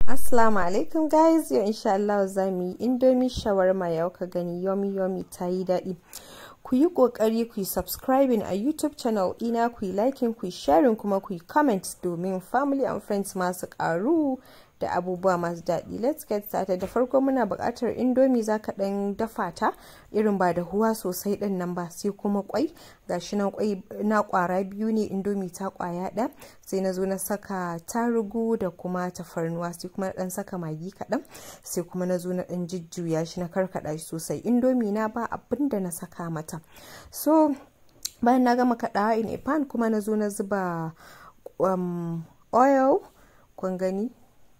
Assalamu alaikum guys yau insha Allah za mu yi indomie shawarma yau ka gani yomi yomi ta yi daɗi ku yi ƙoƙari ku yi subscribing a youtube channel ina ku yi liking ku yi sharing kuma ku yi comment domin family and friends masu ƙaru da abubuwa masu daɗi let's get started da farko muna buƙatar indomie za ka ɗan dafa ta irin ba da huwa sosai ɗin nan ba sai kuma kwai gashi nan kwai na ƙwara biyu ne indomie ta ƙwaya ɗaya sai na zo na saka tarugu da kuma tafarnuwa sai kuma na ɗan saka magi kaɗan sai kuma na zo na ɗan jujjuya shi na karkaɗa shi sosai indomie na ba abin da na saka mata so bayan na gama kaɗawa in a pan kuma na zo na zuba um, oil kun gani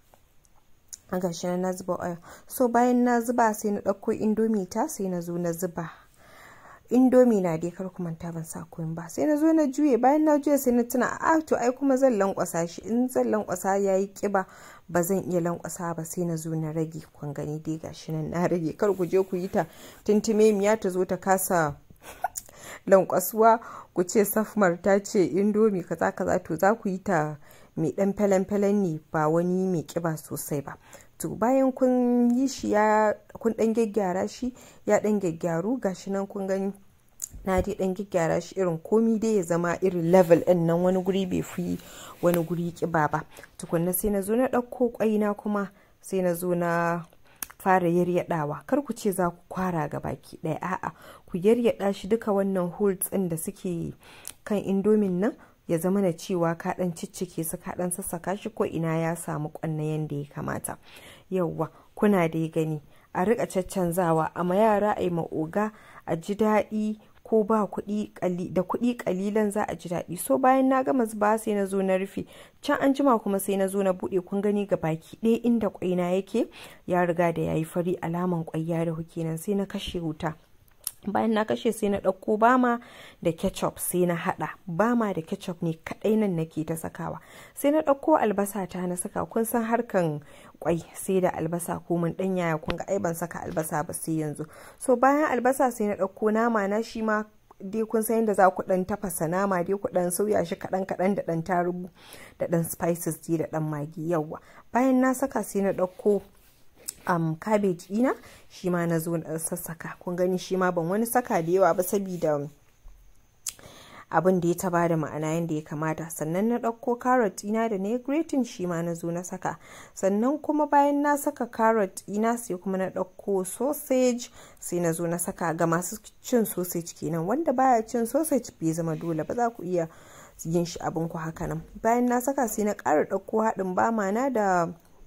gashi na na zuba oil so bayan na zuba sai na ɗauko indomi ta sai na zo na zuba indomi na dai kar ku manta ban sa koyin ba sai na zo na juye bayan na juye sai na tuna a to ai kuma zan lankwasa shi in zan lankwasa yayi kiba ba zan iya lankwasa ba sai na zo na rage kun gani dai gashi nan na rage kar ku je ku yi ta tuntume miya ta zo ta kasa lankwasuwa ku ce safmar ta ce indomi kaza kaza to za ku yi ta mai dan falen-falen ne ba wani mai kiba sosai ba to bayan kun yi shi ya kun dan gyaggyara shi ya dan gyaggyaru gashi nan kun gani na dai dan gyaggyara shi irin komi dai ya zama irin level din nan wani guri bai fi wani guri kiba ba tukunna sai na zo na ɗauko kwai na kuma sai na zo na fara yaryadawa kar ku ce za ku kwara ga baki ɗaya a'a ku yaryada shi duka wannan holes ɗin da suke kan indomin nan ya zama na cewa ka dan ciccike su ka dan sassaka shi ko ina ya samu kwanna yanda ya kamata yauwa kuna dai gani a rika caccanzawa amma yara a yi ma'oga a ji daɗi ko ba kuɗi da kuɗi ƙalilan za a ji daɗi so bayan na gama zuba sai na zo na rufe can an jima kuma sai na zo na buɗe kun gani ga baki ɗaya inda ƙwaina yake ya riga da yayi fari alaman ƙwai ya dahu kenan sai na kashe wuta bayan na kashe sai na ɗauko bama da ketchup sai na haɗa bama da ketchup ne kaɗai nan nake ta sakawa sai na ɗauko albasa ta na saka kun san harkan kwai sai da albasa ko mun ɗan yaya kun ga ai ban saka albasa ba sai yanzu so bayan albasa sai na ɗauko nama na shi ma dai kun san yadda za ku ɗan tafasa nama dai ku ɗan sauya shi kaɗan kaɗan da ɗan tarugu da ɗan spices dai da ɗan magi yawa bayan na saka sai na ɗauko um, cabbage ina shi ma na zo na sassaka kun gani shi ma ban wani saka da yawa ba saboda abin da ya taba da ma'ana yadda ya kamata sannan na ɗauko carrot ina da na grating shi ma na zo na saka sannan kuma bayan na saka carrot ina sai kuma na ɗauko sausage sai na zo na saka ga masu cin sausage kenan wanda baya cin sausage bai zama dole ba za ku iya yin shi abin ku haka nan bayan na saka sai na ƙara ɗauko haɗin bama na da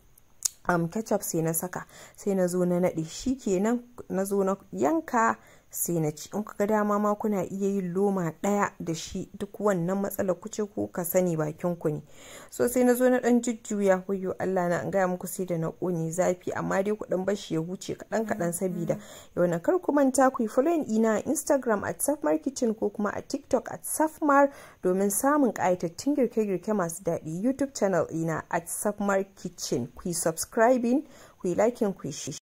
um, ketchup sai na saka sai na zo na naɗe shi kenan na zo na yanka sai na ci in ga dama ma kuna iya yin loma ɗaya da shi duk wannan matsalar kuce ko ka sani bakin ku ne so sai na zo na ɗan jujjuya wayo Allah na an gaya muku sai da na ƙone zafi amma dai ku ɗan bashi ya huce kaɗan kaɗan sabida yau na kar ku manta ku yi following ina a Instagram at Safmar Kitchen ko kuma a TikTok at Safmar domin samun ƙayatattun girke-girke masu daɗi YouTube channel ina at Safmar Kitchen ku yi subscribing ku yi liking ku yi shi